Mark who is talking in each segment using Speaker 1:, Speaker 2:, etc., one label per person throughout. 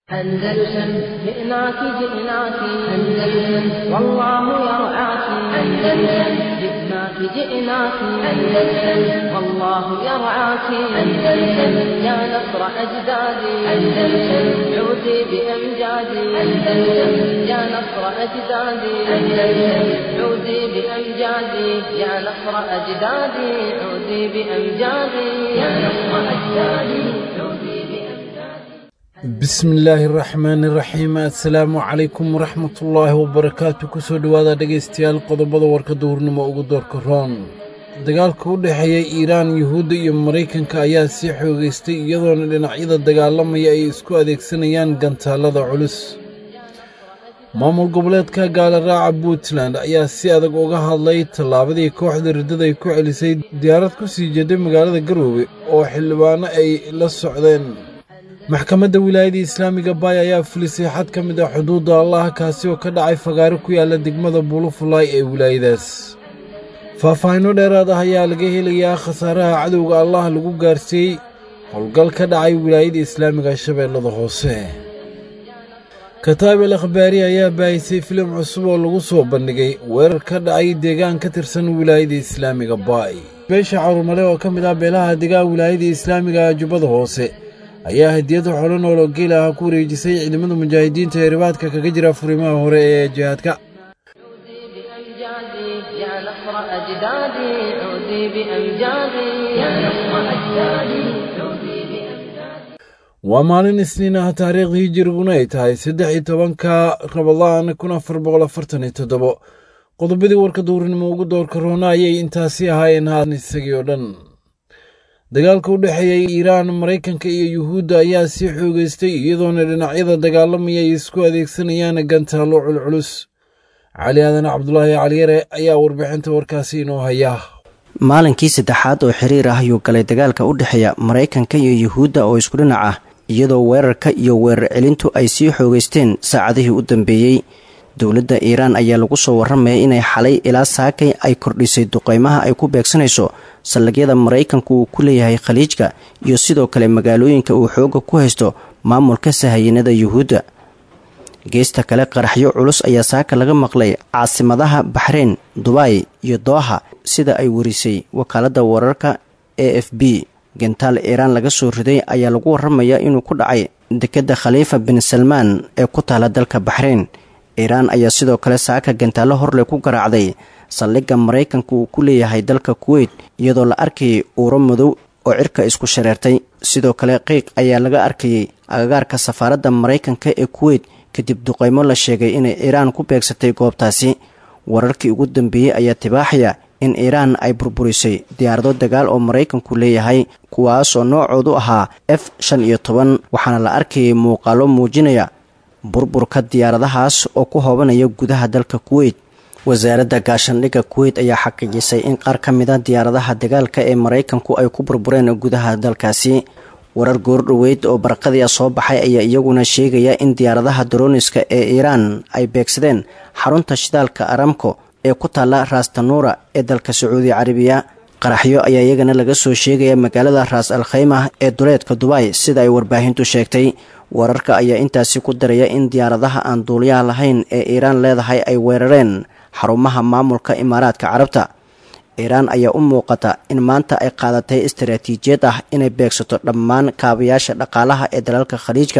Speaker 1: أندلسن جئناك جئناك أندلسن والله يرعاك أندلسن جئناك جئناك أندلسن والله يرعاك أندلسن يا نصر أجدادي أندلسن عودي بأمجادي أندلسن يا نصر أجدادي أندلسن عودي بأمجادي يا نصر أجدادي عودي بأمجادي يا نصر أجدادي عودي بأمجادي
Speaker 2: bismi illaahi araxmaani iraxiim assalaamu calaykum waraxmatullaahi wabarakaatu kusoo dhowaada dhegaystayaal qodobada warka duhurnimo ugu doorka roon dagaalka u dhexeeya iiraan yuhuudda iyo maraykanka ayaa sii xoogaystay iyadoona dhinacyada dagaalamaya ay isku adeegsanayaan gantaallada culus maamul goboleedka gaalaraaca puntland ayaa si adag uga hadlay tallaabadii kooxda riddada ay ku celisay diyaarad ku sii jeeday magaalada garoowe oo xildhibaano ay la socdeen maxkamadda wilaayada islaamiga baay ayaa fulisay xad ka mid ah xuduudda allah kaasi oo ka dhacay fagaaro ku yaalla degmada buulufulaay ee wilaayadaas faahfaahinno dheeraad ah ayaa laga helayaa khasaaraha cadowga allah lagu gaarsiiyey howlgal ka dhacay wilaayada islaamiga shabeellada hoose kataab el akhbaari ayaa baahisay filim cusub oo lagu soo bandhigay weerar ka dhacay deegaan ka tirsan wilaayada islaamiga baay beesha carurmale oo ka mid ah beelaha degaan wilaayada islaamiga jubbada hoose ayaa hadiyada xolo nool oo geel ah ku wareejisay ciidamada mujaahidiinta ee ribaadka kaga jira furimaha hore ee jihaadka
Speaker 1: بأمجادي يا نصر أجدادي عودي بأمجادي يا نصر أجدادي عودي بأمجادي
Speaker 2: waa maalin isniin ah taariikhdii hijiriguna ay tahay saddex iyo tobanka rabadaan kun afar boqol afartan iyo toddobo qodobadii warka duurnimo ugu doorka roona ayay intaasi ahaayeen haan isagii oo dhan dagaalka u dhexeeya iiraan maraykanka iyo yuhuudda ayaa sii xoogaystay iyadoona dhinacyada dagaalamaya ay isku adeegsanayaan gantaallo culculus cali aadan cabdulaahi caliyare ayaa warbixinta warkaasi inoo haya
Speaker 3: maalinkii saddexaad oo xiriir ah ayuu galay dagaalka u dhexeeya maraykanka iyo yuhuudda oo isku dhinac ah iyadoo weerarka iyo weerar celintu ay sii xoogaysteen saacadihii u dambeeyey dowladda iiraan ayaa lagu soo warramaya inay xalay ilaa saakay ay kordhisay duqeymaha ay ku beegsanayso saldhigyada maraykanku uu ku leeyahay khaliijka iyo sidoo kale magaalooyinka uu xoogga ku haysto maamulka sahayanada yuhuudda geesta kale qaraxyo culus ayaa saaka laga maqlay caasimadaha baxreyn dubai iyo dooha sida ay warisay wakaaladda wararka a f b gentaal iiraan laga soo riday ayaa lagu warramayaa inuu ku dhacay dekedda khaliifa bin salmaan ee ku taala dalka baxreyn iiraan ayaa sidoo kale saaka gantaallo horle ku garaacday saldhigga maraykanka uu ku leeyahay dalka kuweyt iyadoo la arkayay uuro madow oo cirka isku shareertay sidoo kale qiiq ayaa laga arkayay agagaarka safaaradda maraykanka ee kuweyt kadib duqeymo la sheegay inay iiraan ku beegsatay goobtaasi wararkii ugu dambeeyey ayaa tibaaxaya in iiraan ay burburisay diyaarado dagaal oo maraykanku leeyahay kuwaasoo noocoodu ahaa f shan iyo toban waxaana la arkayay muuqaalo muujinaya burburka diyaaradahaas oo ku hoobanaya gudaha dalka kuweyt wasaaradda gaashandhigga kuweyt ayaa xaqiijisay in qaar ka mid a diyaaradaha dagaalka ee maraykanku ay ku burbureen gudaha dalkaasi warar goordhoweyd oo barqadia soo baxay ayaa iyaguna sheegaya in diyaaradaha daroniska ee iiraan ay beegsadeen xarunta shidaalka aramco ee ku taalla raastanuura ee dalka sacuudi carabiya qaraxyo ayaa iyagana laga soo sheegaya magaalada raas al khaymah ee duleedka dubai sida ay warbaahintu sheegtay wararka ayaa intaasi ku daraya in diyaaradaha aan duuliyaha lahayn ee iiraan leedahay ay weerareen xarumaha maamulka imaaraadka carabta iiraan ayaa u muuqata in maanta ay qaadatay istaraatiijiyad ah inay beegsato dhammaan kaabayaasha dhaqaalaha ee dalalka khaliijka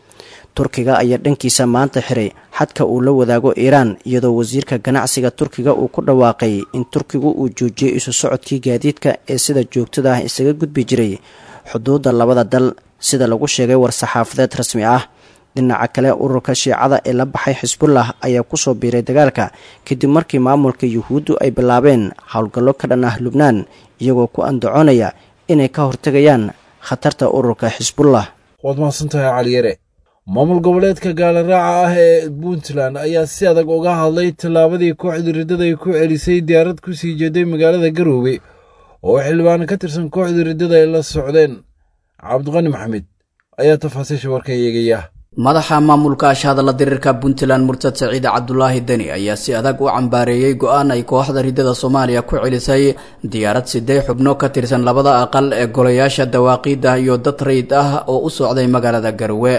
Speaker 3: turkiga ayaa dhankiisa maanta xiray xadka uu la wadaago iiraan iyadoo wasiirka ganacsiga turkiga uu ku dhawaaqay in turkigu uu joojiyey isu socodkii gaadiidka ee sida joogtada ah isaga gudbi jiray xuduudda labada dal sida lagu sheegay war-saxaafadeed rasmi ah dhinaca kale ururka shiicada ee la baxay xisbullah ayaa kusoo biiray dagaalka kadib markii maamulka yuhuuddu ay bilaabeen howlgallo ka dhan ah lubnaan iyagoo ku andacoonaya inay ka hortegayaan khatarta ururka xisbullah
Speaker 2: waad mahadsantahay caliyare maamul goboleedka gaalaraaca ah ee puntland ayaa si adag uga hadlay tallaabadii kooxda riddada ay ku celisay diyaarad ku sii jeeday magaalada garoowe oo xildhibaano ka tirsan kooxda riddada ay la socdeen cabdiqani maxamed ayaa tafaasiisha warka eegaya
Speaker 4: madaxa maamulka ashahadalla diriirka puntland murtad saciid cabdulaahi deni ayaa si adag u cambaareeyey go-aan ay kooxda riddada soomaaliya ku celisay diyaarad sidee xubno ka tirsan labada aqal ee golayaasha dawaaqiida iyo dad rayid ah oo u socday magaalada garowe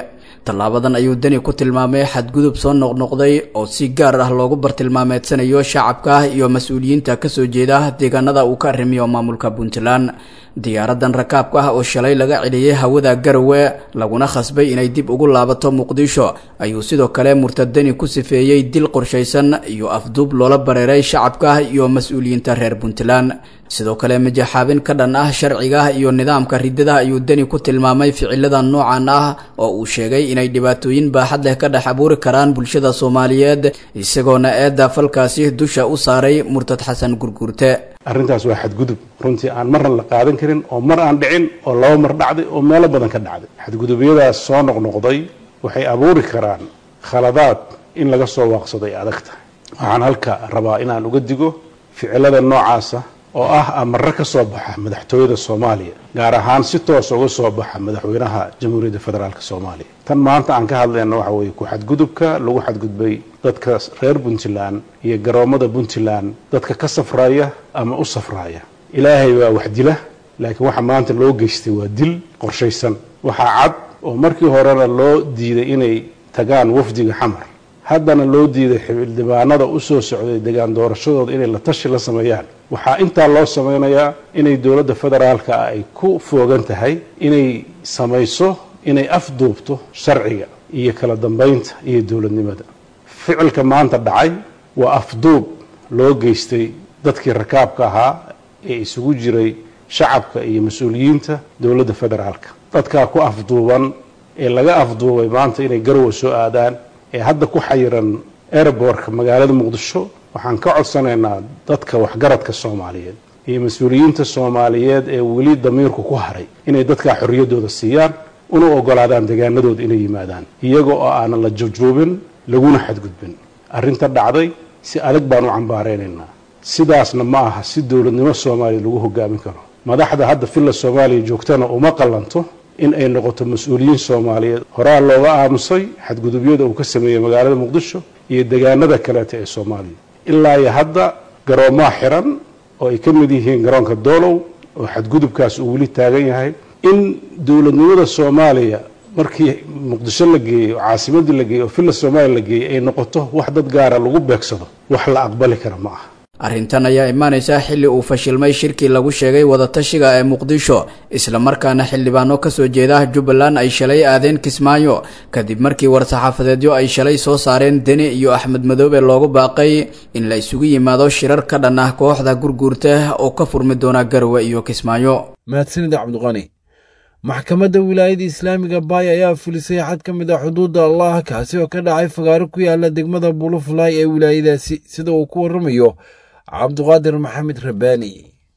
Speaker 4: tallaabadan ayuu deni ku tilmaamay xadgudub soo noqnoqday oo si gaar ah loogu bartilmaameedsanayo shacabka iyo mas-uuliyiinta kasoo jeeda deegaanada uu ka arrimiyo maamulka puntland diyaaradan rakaabka ah oo shalay laga celiyey hawada garowe laguna khasbay inay dib ugu laabato muqdisho ayuu sidoo kale murtadani ku sifeeyey dil qorshaysan iyo afduub loola bareeray shacabka iyo mas-uuliyiinta reer puntland sidoo kale majaxaabin ka dhan ah sharciga iyo nidaamka ridada ayuu deni ku tilmaamay ficilada noocan ah oo uu sheegay inay dhibaatooyin baaxad leh ka dhex abuuri karaan bulshada soomaaliyeed isagoona eedda falkaasi dusha u saaray murtad xasan gurguurte
Speaker 5: arrintaas waa xadgudub runtii aan marna la qaadan karin oo mar aan dhicin oo laba mar dhacday oo meelo badan ka dhacday xadgudubyadaas soo noqnoqday waxay abuuri karaan khaladaad in laga soo waaqsado ay adag tahay waxaan halka rabaa inaan uga digo ficilada noocaasa oo ah amare ka soo baxa madaxtooyada soomaaliya gaar ahaan si toos uga soo baxa madaxweynaha jamhuuriyadda federaalk soomaaliya tan maanta aan ka hadlayna waxa weeye ku xadgudubka lagu xadgudbay dadka reer puntland iyo garoommada puntland dadka ka safraya ama u safraya ilaahay waa wax dila laakiin waxa maanta loo geystay waa dil qorshaysan waxaa cad oo markii horena loo diiday inay tagaan wafdiga xamar haddana loo diiday xildhibaanada u soo socday degaan doorashadooda inay la tashi la sameeyaan waxaa intaa loo samaynayaa inay dowladda federaalka ah ay ku foogan tahay inay samayso inay afduubto sharciga iyo kala dambaynta iyo dowladnimada ficilka maanta dhacay waa afduub loo geystay dadkii rakaabka ahaa ee isugu jiray shacabka iyo mas-uuliyiinta dowladda federaalka dadkaa ku afduuban ee laga afduubay maanta inay garowa soo aadaan ee hadda ku xayiran airbortka magaalada muqdisho waxaan ka codsanaynaa dadka waxgaradka soomaaliyeed iyo mas-uuliyiinta soomaaliyeed ee weli damiirku ku haray inay dadkaa xorriyaddooda siiyaan una ogolaadaan degaanadooda inay yimaadaan iyaga oo aanan la jabjoobin laguna xadgudbin arrinta dhacday si adag baan u cambaaraynaynaa sidaasna ma aha si dowladnimo soomaaliya lagu hogaamin karo madaxda hadda villa soomaaliya joogtana uma qallanto in ay noqoto mas-uuliyiin soomaaliyeed horaa looga aamusay xadgudubyada uu ka sameeyey magaalada muqdisho iyo degaanada kaleeta ee soomaaliya ilaa iyo hadda garoomaa xiran oo ay ka mid yihiin garoonka doolow oo xadgudubkaas uu weli taagan yahay in dowladnimada soomaaliya markii muqdisho la geeyey oo caasimadii la geeyey oo villa soomaaliya la geeyey ay noqoto wax dad gaara lagu beegsado wax la aqbali kara ma aha
Speaker 4: arrintan ayaa imaanaysa xilli uu fashilmay shirkii lagu sheegay wadatashiga ee muqdisho islamarkaana xildhibaano kasoo jeeda jubbaland ay shalay aadeen kismaayo kadib markii war-saxaafadeedyo ay shalay soo saareen deni iyo axmed madoobe loogu baaqay in la isugu yimaado shirar ka dhan ah kooxda gurguurta oo ka furmi doona garowe iyo kismaayo
Speaker 2: mahadsanida cabdiqani maxkamadda wilaayada islaamiga baay ayaa fulisay xad ka mid ah xuduudda allah kaasi oo ka dhacay fagaaro ku yaala degmada bulufulay ee wilaayadaasi sida uu ku waramayo cabduqaadir maxamed rabbaani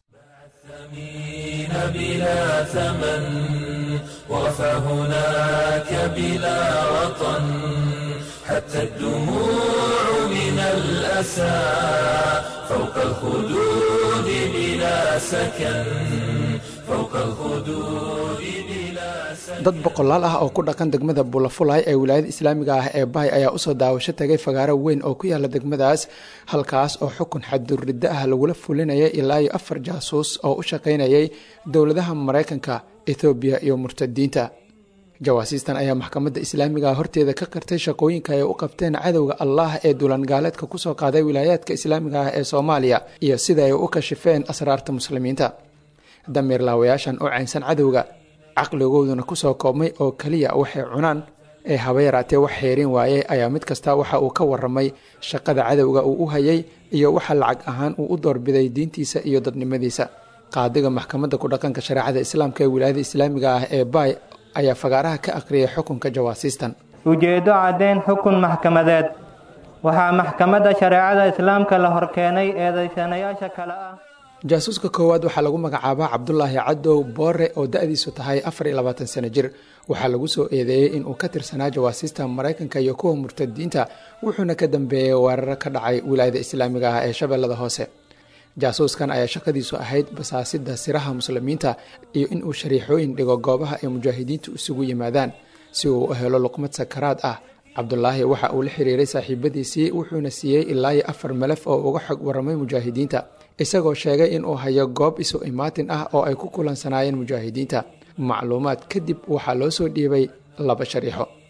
Speaker 6: بلا ثمن وقف هناك بلا وطن حتى الدموع من الأسى فوق الخدود بلا سكن فوق الخدود بلا سكن
Speaker 7: dad boqolaal ah oo ku dhaqan degmada bulafulay ee wilaayada islaamiga ah ee bahay ayaa usoo daawasho tagay fagaaro weyn oo ku yaala degmadaas halkaas oo xukun xadduriddo ah lagula fulinayay ilaa iyo afar jaasuus oo u shaqaynayay dowladaha maraykanka ethoobiya iyo murtadiinta jawaasiistan ayaa maxkamadda islaamiga horteeda ka qirtay shaqooyinka ay u qabteen cadowga allah ee dulangaaleedka kusoo qaaday wilaayaadka islaamiga ah ee soomaaliya iyo sida ay u kashifeen asraarta muslimiinta damiir laawayaashan oo caynsan cadowga caqligooduna kusoo koobmay oo keliya waxay cunaan ee haba yaraatee wax xeerin waayey ayaa mid kasta waxa uu ka waramay shaqada cadowga uu u hayay iyo waxa lacag ahaan uu u doorbiday diintiisa iyo dadnimadiisa qaadiga maxkamadda ku dhaqanka shareecada islaamka ee wilaayada islaamiga ah ee baay ayaa fagaaraha ka aqriyay xukunka jawaasiistan
Speaker 8: ujeeddo caddayn xukun maxkamadeed waxaa maxkamadda shareecada islaamka la horkeenay eedaysanayaasha kale ah
Speaker 7: jaasuuska koowaad waxaa lagu magacaabaa cabdulaahi cadow boore oo da-diisu tahay afar iyo labaatan sano jir waxaa lagu soo eedeeyey inuu ka tirsanaa jawaasiista maraykanka iyo kuwa murtadiinta wuxuuna ka dambeeyey weeraro ka dhacay wilaayada islaamiga ah ee shabeellada hoose jaasuuskan ayaa shaqadiisu ahayd basaasida siraha muslimiinta iyo inuu shariixooyin dhigo goobaha ay mujaahidiintu isugu yimaadaan si uu u helo luqmad sakaraad ah cabdulaahi waxa uu la xiriiray saaxiibadiisii wuxuuna siiyey ilaa iyo afar malaf oo uga xog waramay mujaahidiinta isagoo sheegay inuu hayo goob isu imaatin ah oo ay ku kulansanaayeen mujaahidiinta macluumaad kadib waxaa loo soo dhiibay laba shariixo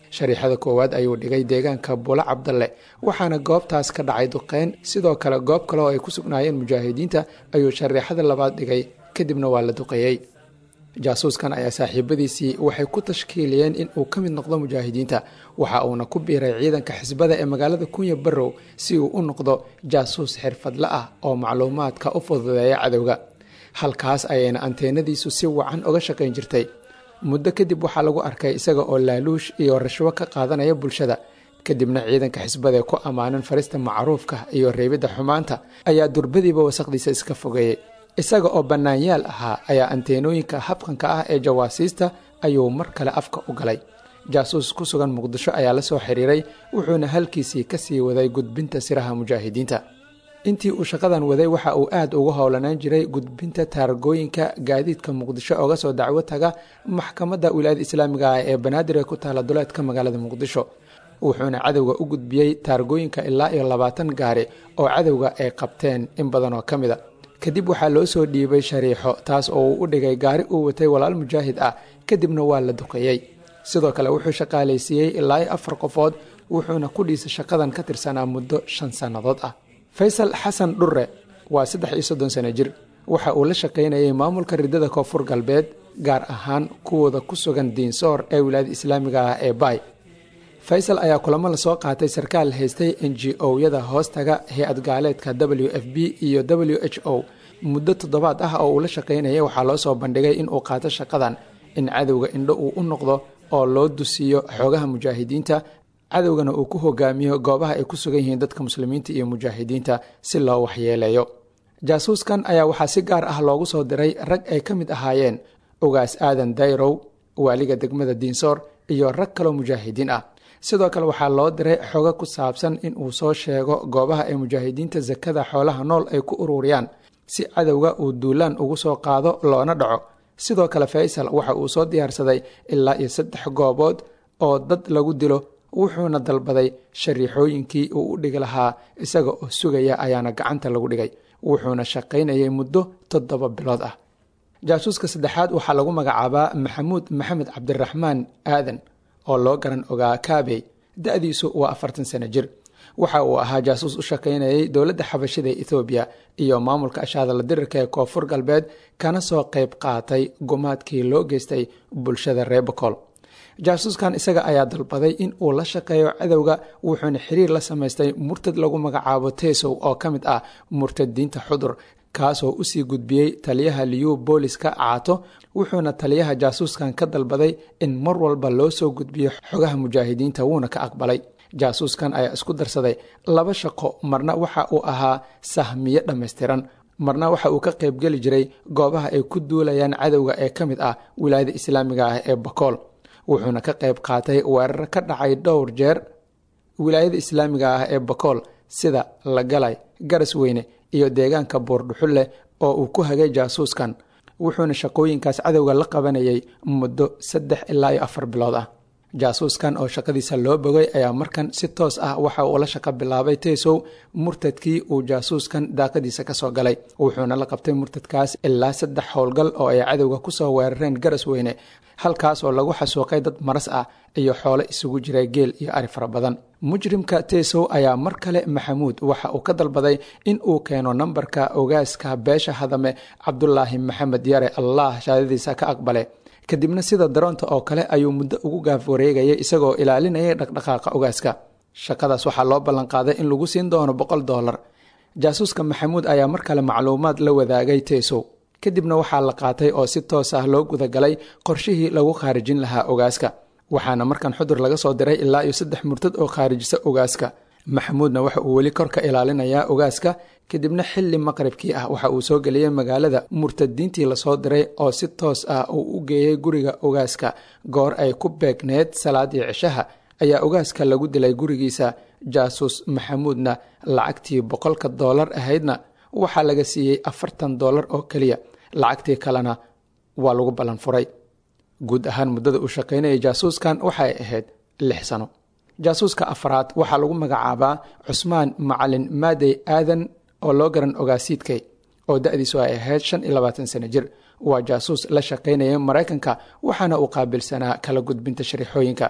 Speaker 7: shariixada koowaad ayuu dhigay deegaanka bulo cabdalle waxaana goobtaas ka dhacay duqeyn sidoo kale goob kale oo ay ku sugnaayeen mujaahidiinta ayuu shariixada labaad dhigay kadibna waa la duqeeyey jaasuuskan ayaa saaxiibadiisii waxay ku tashkiiliyeen in uu ka mid noqdo mujaahidiinta waxa uuna ku biiray ciidanka xisbada ee magaalada kunya barrow si uu u noqdo jaasuus xirfadle ah oo macluumaadka u fududeeya cadowga halkaas ayayna anteenadiisu si wacan uga shaqayn jirtay muddo kadib waxaa lagu arkay isaga oo laaluush iyo rashwo ka qaadanaya bulshada kadibna ciidanka xisbada ee ku ammaanan farista macruufka iyo reebidda xumaanta ayaa durbadiiba wasaqdiisa iska fogeeyey isaga oo bannaanyaal ahaa ayaa anteenooyinka habqanka ah ee jawaasiista ayuu mar kale afka u galay jaasuus ku sugan muqdisho ayaa la soo xiriiray wuxuuna halkiisii ka sii waday gudbinta siraha mujaahidiinta intii uu shaqadan waday waxa uu aad ugu howlanaan jiray gudbinta taargooyinka gaadiidka muqdisho oga soo dacwo taga maxkamadda wilaayada islaamiga ah ee banaadir ee ku taala duleedka magaalada muqdisho wuxuuna cadowga u gudbiyey taargooyinka ilaa iyo labaatan gaari oo cadowga ay qabteen in badan oo ka mid a kadib waxaa loo soo dhiibay shariixo taas oo uu u dhigay gaari uu watay walaal mujaahid ah kadibna waa la duqeeyey sidoo kale wuxuu shaqaalaysiiyey ilaa iyo afar qofood wuxuuna ku dhiisay shaqadan ka tirsanaa muddo shan sannadood ah faysal xasan dhurre waa saddex iyo soddon sano jir waxa uu la shaqaynayay maamulka ridada koonfur galbeed gaar ahaan kuwooda ku sugan diinsoor ee wilaayada islaamiga ah ee baay faysal ayaa kulamo lasoo qaatay sarkaal haystay n g o-yada hoostaga hay-ad gaaleedka w f b iyo w h o muddo toddobaad ah oo uu la shaqaynayay waxaa loo soo bandhigay in uu qaato shaqadan in cadowga indho uu u noqdo oo loo dusiiyo xoogaha mujaahidiinta cadowgana uu ku hogaamiyo goobaha ay ku sugan yihiin dadka muslimiinta iyo mujaahidiinta si loo waxyeeleeyo jaasuuskan ayaa waxaa si gaar ah loogu soo diray rag ay ka mid ahaayeen ugaas aadan dayrow waaliga degmada diinsoor iyo rag kaloo mujaahidiin ah sidoo kale waxaa loo diray xogo ku saabsan in uu soo sheego goobaha ay mujaahidiinta sakada xoolaha nool ay ku ururiyaan si cadowga uu duulaan ugu soo qaado loona dhaco sidoo kale faysal waxa uu soo diyaarsaday ilaa iyo saddex goobood oo dad lagu dilo wuxuuna dalbaday shariixooyinkii uu u dhigi lahaa isaga oo sugaya ayaana gacanta lagu dhigay wuxuuna shaqaynayay muddo toddoba bilood ah jaasuuska saddexaad waxaa lagu magacaabaa maxamuud maxamed cabdiraxmaan aadan oo loo garan ogaa kaabey da-diisu waa afartan sano jir waxa uu ahaa jaasuus u shaqaynayay dowladda xabashida ee ethoobiya iyo maamulka ashaadala dirirka ee koonfur galbeed kana soo qayb qaatay gumaadkii loo geystay bulshada reer bocol jaasuuskan isaga ayaa dalbaday in uu la shaqeeyo cadowga wuxuuna xiriir la samaystay murtad lagu magacaabo tesow oo ka mid ah murtadiinta xudur kaasoo usii gudbiyey taliyaha liyu booliska caato wuxuuna taliyaha jaasuuskan ka dalbaday in mar walba loo soo gudbiyo xogaha mujaahidiinta wuuna ka aqbalay jaasuuskan ayaa isku darsaday laba shaqo marna waxa uu ahaa sahmiye dhammaystiran marna waxa uu ka qaybgeli jiray goobaha ay ku duulayaan cadowga ee ka mid ah wilaayada islaamiga ah ee bakool wuxuuna ka qayb qaatay weerar ka dhacay dhowr jeer wilaayada islaamiga ah ee bakool sida lagalay garas weyne iyo deegaanka buurdhuxulle oo uu ku hagay jaasuuskan wuxuuna shaqooyinkaas cadowga la qabanayay muddo saddex ilaa iyo afar bilood ah jaasuuskan oo shaqadiisa loo bogay ayaa markan si toos ah waxa uu la shaqo bilaabay taysow murtadkii uu jaasuuskan daaqadiisa kasoo galay wuxuuna la qabtay murtadkaas ilaa saddex howlgal oo ay cadowga kusoo weerareen garas weyne halkaas oo lagu xasuuqay dad maras ah iyo xoolo isugu jira geel iyo ari fara badan mujrimka taysow ayaa mar kale maxamuud waxa uu ka dalbaday in uu keeno nambarka ogaaska beesha hadame cabdulaahi maxamed yare allah shaadadiisa ka aqbale kadibna sida daroonta oo kale ayuu muddo ugu gaaf wareegayay isagoo ilaalinayay dhaqdhaqaaqa ogaaska shaqadaas waxaa loo ballanqaaday in lagu siin doono boqol doolar jaasuuska maxamuud ayaa mar kale macluumaad la wadaagay taysow kadibna waxaa la qaatay oo si toos ah loo gudagalay qorshihii lagu khaarijin lahaa ogaaska waxaana markan xudur laga soo diray ilaa iyo saddex murtad oo khaarijisa ogaaska maxamuudna waxa uu weli korka ilaalinayaa ogaaska kadibna xilli maqribkii ah waxa uu soo geliyey magaalada murtadiintii lasoo diray oo si toos ah uu u geeyey guriga ogaaska goor ay ku beegneed salaadii cishaha ayaa ogaaska lagu dilay gurigiisa jaasuus maxamuudna lacagtii boqolka doolar ahaydna waxaa laga siiyey afartan doolar oo keliya lacagtii kalena waa lagu ballan furay guud ahaan muddada uu shaqaynayay jaasuuskan waxay ahayd lix sano jaasuuska afraad waxaa lagu magacaabaa cusmaan macalin maadey aadan oo loo garan ogaasiidkay oo da-diisu ay ahayd shan iyo labaatan sano jir waa jaasuus la shaqaynaya maraykanka waxaana uu qaabilsanaa kala gudbinta shariixooyinka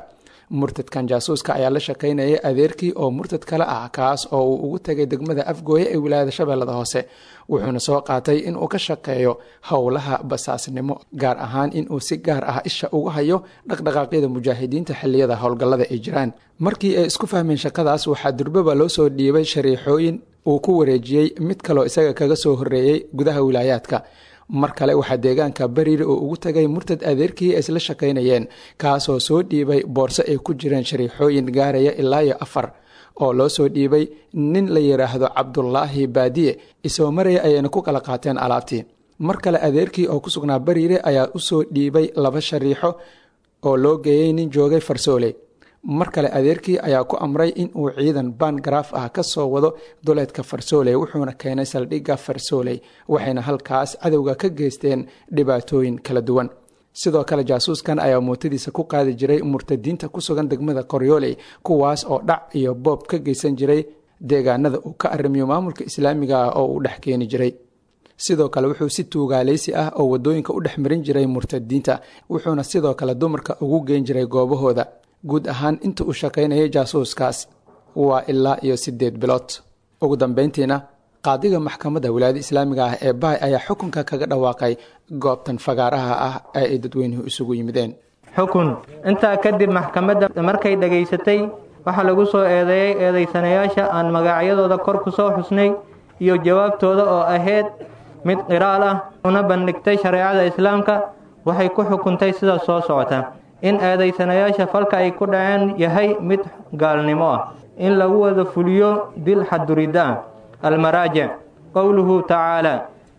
Speaker 7: murtadkan jaasuuska ayaa la shaqaynayay adeerkii oo murtad kale ah kaas oo uu ugu tegay degmada afgooye ee wilaayada shabeellada hoose wuxuuna soo qaatay inuu ka shaqeeyo howlaha basaasnimo gaar ahaan inuu si gaar ah isha ugu hayo dhaqdhaqaaqyada mujaahidiinta xilliyada howlgallada ay jiraan markii ay isku fahmeen shaqadaas waxaa durbaba loo soo dhiibay shariixooyin uu ku wareejiyey mid kaloo isaga kaga soo horreeyey gudaha wilaayaadka mar kale waxaa deegaanka bariire oo ugu tagay murtad adeerkii ay isla shaqaynayeen kaasoo soo dhiibay boorso ay ku jireen shariixooyin gaaraya ilaa iyo afar oo loo soo dhiibay nin la yidhaahdo cabdulaahi baadiye isoo maraya ayayna ku kala qaateen alaabtii mar kale adeerkii oo ku sugnaa bariire ayaa usoo dhiibay laba shariixo oo loo geeyey nin joogay farsoole mar kale adeerkii ayaa ku amray in uu ciidan bangaraaf ah ka soo wado duleedka farsooley wuxuuna keenay saldhigga farsooley waxayna halkaas cadowga ka geysteen dhibaatooyin kala duwan sidoo kale jaasuuskan ayaa mootadiisa ku qaadi jiray murtadiinta ku sugan degmada qoryooley kuwaas oo dhac iyo boob ka geysan jiray deegaanada uu ka arrimiyo maamulka islaamiga ah oo uu dhex keeni jiray sidoo kale wuxuu si tuugaaleysi ah oo wadooyinka u dhex marin jiray murtadiinta wuxuuna sidoo kale dumarka ugu geen jiray goobahooda guud ahaan inta uu shaqaynayay jaasuuskaas waa ilaa iyo siddeed bilood ugu dambayntiina qaadiga maxkamadda wilaayada islaamiga ah ee bahay ayaa xukunka kaga dhawaaqay goobtan fagaaraha ah ee ay dadweynuhu isugu yimideen
Speaker 8: xukun intaa kadib maxkamadda markay dhegaysatay waxaa lagu soo eedeeyey eedaysanayaasha aan magacyadooda kor ku soo xusnay iyo jawaabtooda oo ahayd mid qiraal ah una bandhigtay shareecada islaamka waxay ku xukuntay sida soo socota in eedaysanayaasha falka ay ku dhaceen yahay mid gaalnimo ah in lagu wada fuliyo dil xadurida ah almaraajic qowluhu tacaala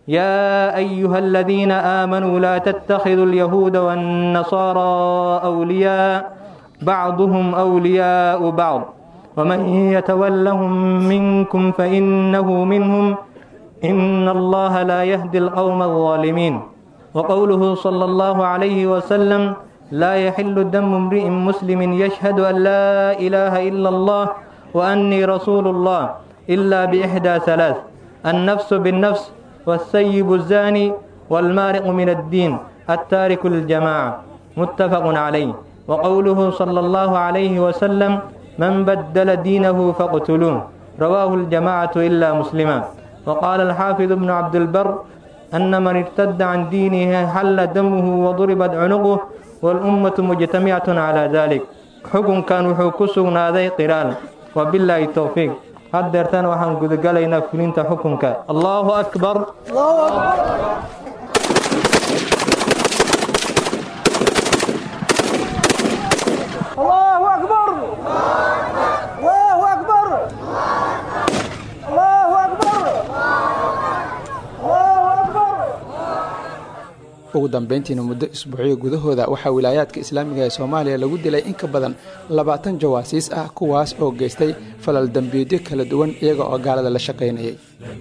Speaker 8: yaa ayuha aladiina aamanuu laa tattakhiduu alyahuuda waannasaaraa awliyaa bacduhum awliyaau bacd waman yatawallahum minkum fainahu minhum ina allaha laa yahdi alqowma alظaalimiin waqowluhu sala allahu calayhi wasalam لا يحل دم امرئ مسلم يشهد أن لا إله إلا الله وأني رسول الله إلا بإحدى ثلاث النفس بالنفس والسيب الزاني والمارق من الدين التارك الجماعة متفق عليه وقوله صلى الله عليه وسلم من بدل دينه فاقتلوه رواه الجماعة إلا مسلما وقال الحافظ ابن عبد البر أن من ارتد عن دينه حل دمه وضربت عنقه والأمة مجتمعة على ذلك حكم كان وحو نادي قرال وبالله التوفيق هدرتان وحن قد قلينا فلنت حكمك الله أكبر الله أكبر
Speaker 9: الله أكبر الله أكبر الله أكبر الله أكبر
Speaker 7: ugu dambeyntiina muddo isbuucyo gudahooda waxaa wilaayaadka islaamiga ee soomaaliya lagu dilay in ka badan labaatan jawaasiis ah kuwaas oo geystay falal dembiidyo kala duwan iyaga oo gaalada la shaqaynayay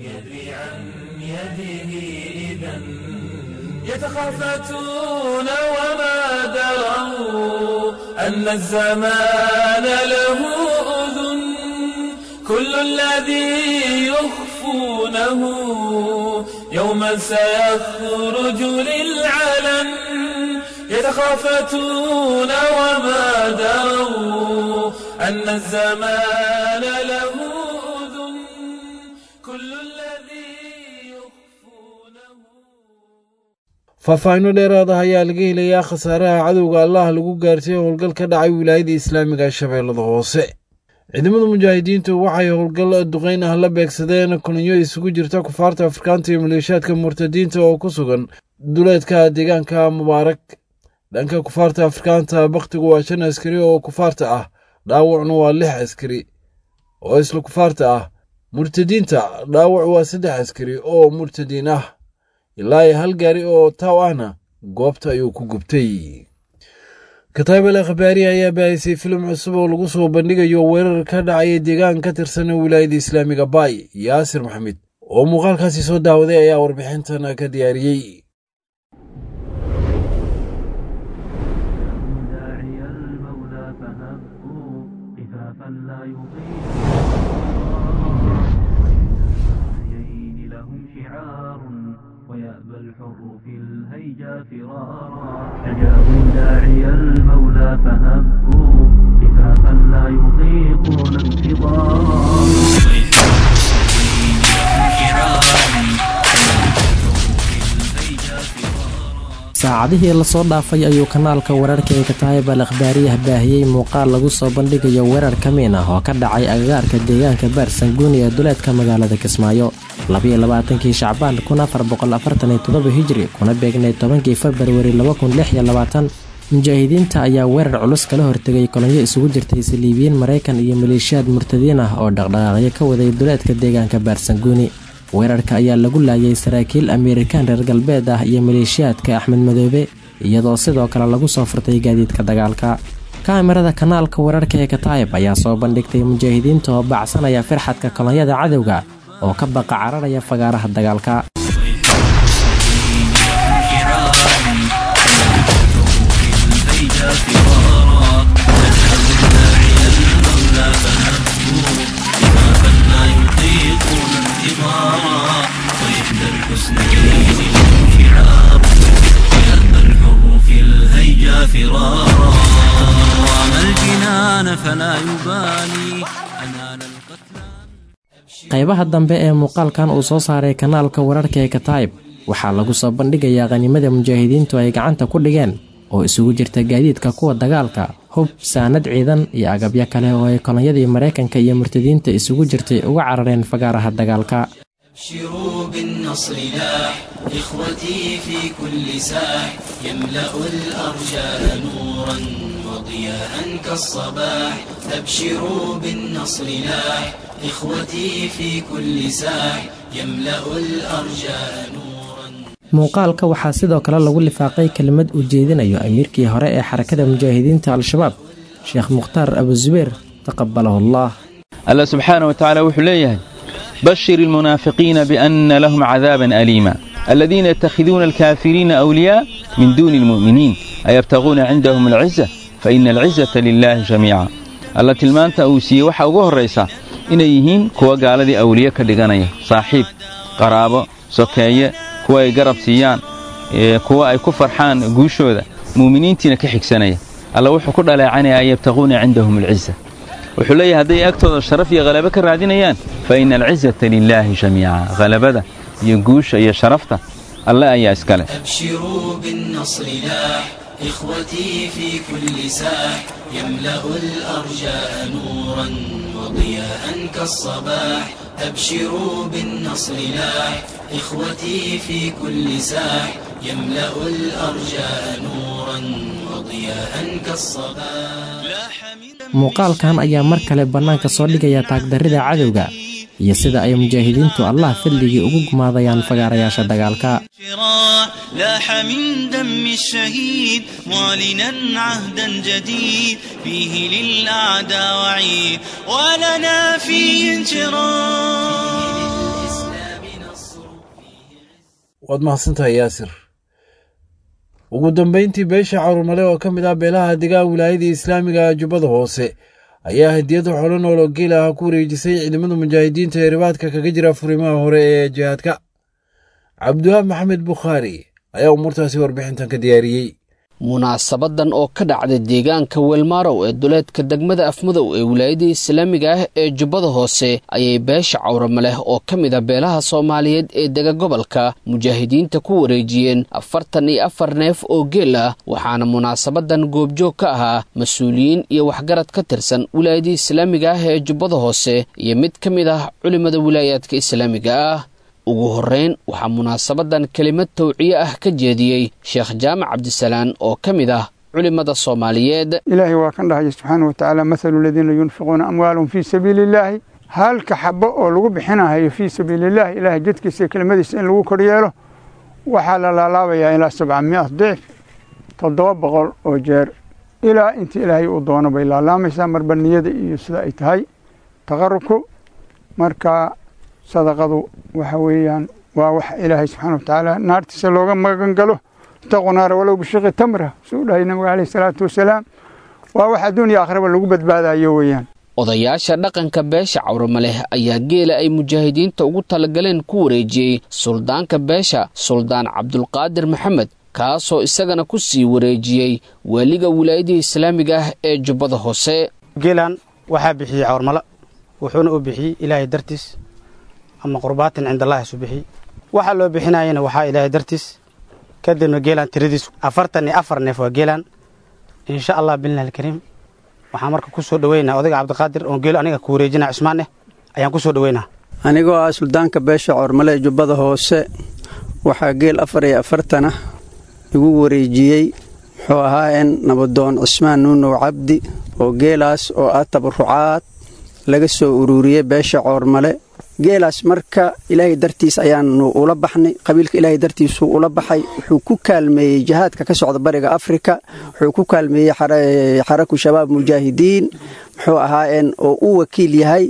Speaker 6: يتخافتون وما دروا أن الزمان له أذن كل الذي يخفونه يوما سيخرج للعلن يتخافتون وما دروا أن الزمان له أذن كل الذي يخفونه
Speaker 2: faahfaahinno dheeraada ayaa laga helayaa khasaaraha cadowga allaha lagu gaartay howlgal ka dhacay wilaayada islaamiga ee shabeellada hoose ciidamada mujaahidiintu waxay howlgal duqayn ah la beegsadeen kulinyo isugu jirta kufaarta afrikaanta iyo maleeshaadka murtadiinta oo ku sugan duleedka deegaanka mubaarak dhanka kufaarta afrikaanta bakhtigu waa shan askari oo kufaarta ah dhaawacnu waa lix askari oo isla kufaarta ah murtadiinta dhaawac waa saddex askari oo murtadiin ah ilaa iyo hal gaari oo taaw ahna goobta ayuu ku gubtay kataabel akhbaari ayaa baahisay filim cusub oo lagu soo bandhigayo weerar ka dhacaya deegaan ka tirsan wilaayada islaamiga baay yaasir maxamed oo muuqaalkaasi soo daawaday ayaa warbixintan ka diyaariyey
Speaker 10: شجعوا داعي المولى فهبوا من لا يطيقون انتظار
Speaker 11: saacadihii lasoo dhaafay ayuu kanaalka wararka ee kataayib al akhbaariyah baahiyey muuqaal lagu soo bandhigayo weerar kamiin ah oo ka dhacay agagaarka deegaanka baarsanguuni ee duleedka magaalada kismaayo labiyo labaatankii shacbaan kun afar boqol afartan iyo toddoba hijri kuna beegnay tobankii februari laba kun lix iyo labaatan mujaahidiinta ayaa weerar culus kala hortegay kolonyo isugu jirtay saliibiyiin maraykan iyo maleeshiyaad murtadiin ah oo dhaqdhaqaaqyo ka waday duleedka deegaanka baarsanguuni weerarka ayaa lagu laayay saraakiil ameerikaan reer galbeed ah iyo maleeshiyaadka axmed madoobe iyadoo sidoo kale lagu soo furtay gaadiidka dagaalka kaamirada kanaalka wararka ee kataayib ayaa soo bandhigtay mujaahidiinta oo baacsanaya firxadka kolonyada cadowga oo ka baqa cararaya fagaaraha dagaalka
Speaker 6: فرارا وما الجنان فلا يبالي أنال
Speaker 11: qaybaha dambe ee muuqaalkan uu soo saaray kanaalka wararka ee kataayib waxaa lagu soo bandhigayaa qhanimada mujaahidiintu ay gacanta ku dhigeen oo isugu jirta gaadiidka kuwa dagaalka hub saanad ciidan iyo agabyo kale oo ay kolonyadii maraykanka iyo murtadiinta isugu jirtay uga carareen fagaaraha dagaalka
Speaker 6: أبشروا بالنصر لاح إخوتي في كل ساح يملأ الأرجاء نورا وضياء كالصباح أبشروا بالنصر لاح إخوتي في كل ساح يملأ الأرجاء نورا
Speaker 11: muuqaalka waxaa sidoo kale lagu lifaaqay kelimad uu jeedinayo amiirkii hore ee xarakada mujaahidiinta al-shabaab sheekh mukhtaar abusubeer taqabalahu allah
Speaker 12: الله سبحانه وتعالى وحليه بشر المنافقين بأن لهم عذابا أليما الذين يتخذون الكافرين أولياء من دون المؤمنين أيبتغون عندهم العزة فإن العزة لله جميعا الله تلمانتا أوسية وحا ugu horeysa inay yihiin kuwa gaaladii awliye ka dhiganaya saaxiib qaraabo sokeeye kuwa ay garab siiyaan kuwa ay ku farxaan guushooda muuminiintiina ka xigsanaya alla wuxuu ku dhaleecanaya yabtaquuna cindahum alciza wuxuu leeyahay hadday agtooda sharaf iyo halabo ka raadinayaan fa ina alcizata lilaahi jamiica halabada iyo guusha iyo sharafta alle ayaa iskale
Speaker 6: أبشروا بالنصر لاح إخوتي في كل ساح يملأ الأرجاء نورا وضياء كالصباح أبشروا بالنصر لاح إخوتي في كل ساح يملأ الأرجاء نورا وضياء كالصباح
Speaker 11: muuqaalkan ayaa mar kale bannaanka soo dhigaya taagdarrida cadowga iyo sida ay mujaahidiintu allah fadligii ugu gumaadayaan fagaarayaasha dagaalka
Speaker 6: شراع لاح من دم الشهيد معلنا عهدا جديد فيه للأعداء وعيد ولنا فيه انشراح
Speaker 2: waad mahadsantahay yaasir ugu dambayntii beesha carurmale oo ka mid ah beelaha degaan wilaayadii islaamiga jubbada hoose ayaa hadiyada xolo nool oo geel ah ku wareejisay ciidamada mujaahidiinta ee ribaadka kaga jira furimaha hore ee jihaadka cabdiwaab maxamed bukhaari ayaa umuurtaasi warbixintan ka diyaariyey
Speaker 13: munaasabadan oo ka dhacday deegaanka weelmaarow ee duleedka degmada afmadow ee wilaayada islaamiga ah ee jubbada hoose ayay beesha cawrama leh oo ka mid a beelaha soomaaliyeed ee dega gobolka mujaahidiinta ku wareejiyeen afartan iyo afar neef oo geel ah waxaana munaasabadan goobjoog ka ahaa mas-uuliyiin iyo waxgarad ka tirsan wilaayada islaamiga ah ee jubbada hoose iyo mid ka mid ah culimada wilaayaadka islaamiga ah ugu horreyn waxaa munaasabadan kelimad tawciye ah ka jeediyey sheekh jaamac cabdisalaan oo ka mid ah culimada soomaaliyeed
Speaker 14: ilaahay waa kan dhahaya subxaana wa tacaala mathalu aladiina yunfiquuna amwaalahum fii sabiili illaahi halka xabo oo lagu bixinahayo fii sabiili illahi ilaahay jidkiisa iyo kelimadiisa in lagu koryeelo waxaa la laalaabayaa ilaa sabca miat dicf toddoba boqol oo jeer ilaa intii ilaahay uu doono bay laalaamaysaa marba niyada iyo sida ay tahay taqarubku marka sadaqadu waxa weeyaan waa wax ilaahay subxaana wa tacaala naartiisa looga magan galo itaquu naara walow bishiqi tamra suu dhahay nabiga caleyhi salaatu wasalaam waa wax adduun iyo akhraba lagu badbaadayo weeyaan
Speaker 13: odayaasha dhaqanka beesha cawrama leh ayaa geela ay mujaahidiinta ugu talagaleen ku wareejiyey suldaanka beesha suldaan cabdulqaadir maxamed kaasoo isagana ku sii wareejiyey waaliga wilaayadii islaamiga ah ee jubbada hoose
Speaker 15: geelan waxaa bixiyey cawrmalo wuxuuna u bixiyey ilaahay dartiis ama qurbaatin cindallahi isu bixiyey waxaa loo bixinayana waxaa ilaahay dartiis kadibna geelan tiradiis afartan iyo afar neef waa geelan insha allah billah alkariim waxaan marka ku soo dhoweynaa odayga cabdiqaadir oon geelo aniga ku wareejinaa cismaan eh ayaan ku soo dhoweynaa
Speaker 16: anigoo ah suldaanka beesha coormale ee jubbada hoose waxaa geel afar iyo afartanah igu wareejiyey muxuu ahaa in nabadoon cismaan nuunow cabdi oo geelaas oo ah tabarucaad laga soo ururiyey beesha coormale geelaas marka ilaahay dartiis ayaanu ula baxnay qabiilka ilaahay dartiisuu ula baxay wuxuu ku kaalmeeyey jihaadka ka socda bariga afrika wuxuu ku kaalmeeyey xaraku shabaab mujaahidiin muxuu ahaayeen oo u wakiil yahay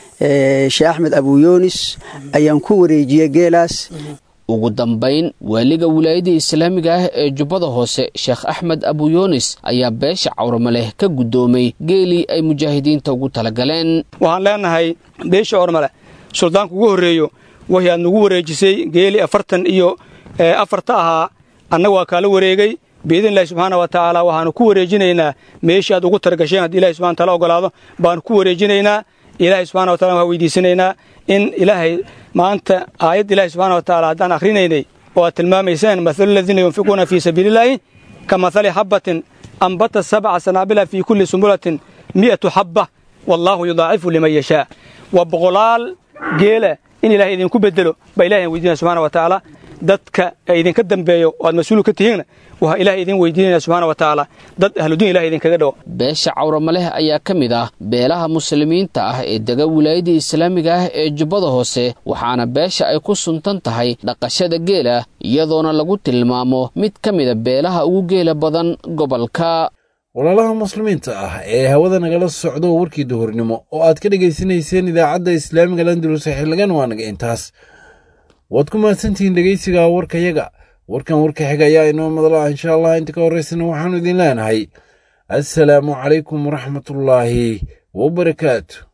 Speaker 16: sheekh axmed abuyoonis ayaan ku wareejiyey geelaas
Speaker 13: ugu dambayn waaliga wilaayadda islaamiga ah ee jubbada hoose sheekh axmed abuyoonis ayaa beesha cawramaleh ka guddoomay geelii ay mujaahidiinta ugu talagaleen
Speaker 17: waxaan leenahay beesha cawramale suldaanka ugu horreeyo waxay aad nagu wareejisay geeli afartan iyo afarta ahaa annaga waa kaala wareegay biidnillahi subxaana wa tacaala waxaanu ku wareejinaynaa meeshii aad ugu targasheen haddii ilahi subxana taala ogolaado baanu ku wareejinaynaa ilaahay subxana wa tacala waxaan weydiisanaynaa in ilaahay maanta aayadda ilahi subxana wa tacaala haddaan akhrinaynay oo aad tilmaamayseen mathalu aladiina yunfiquuna fii sabiilillaahi ka mathali xabbatin ambata sabca sanaabila fii kulli sumbulatin mi'atu xabba wallaahu yudaacifu liman yashaa waa boqolaal geela in ilahay idinku bedelo baa ilahay weydiinaya subxana wa tacaala dadka idinka dambeeyo oo aad mas-uul ka tihiinna waxaa ilahay idin weydiinaya subxaana wa tacaala dad ahludiin ilahay idinkaga dhawo
Speaker 13: beesha cawramaleh ayaa ka mid ah beelaha muslimiinta ah ee dega wilaayadda islaamiga ah ee jubbada hoose waxaana beesha ay ku suntan tahay dhaqashada geela iyadoona lagu tilmaamo mid ka mida beelaha ugu geela badan gobolka
Speaker 2: walaalaha muslimiinta ah ee hawada nagala socdo warkii duhurnimo oo aad ka dhegaysanayseen idaacadda islaamiga landulus xildhigan waa naga intaas waad ku mahadsantihiin dhegaysiga warkayaga warkan warka xiga ayaa inoo madla insha allah inta ka horraysana waxaannu idin leenahay assalaamu calaykum waraxmatullaahi wabarakaatu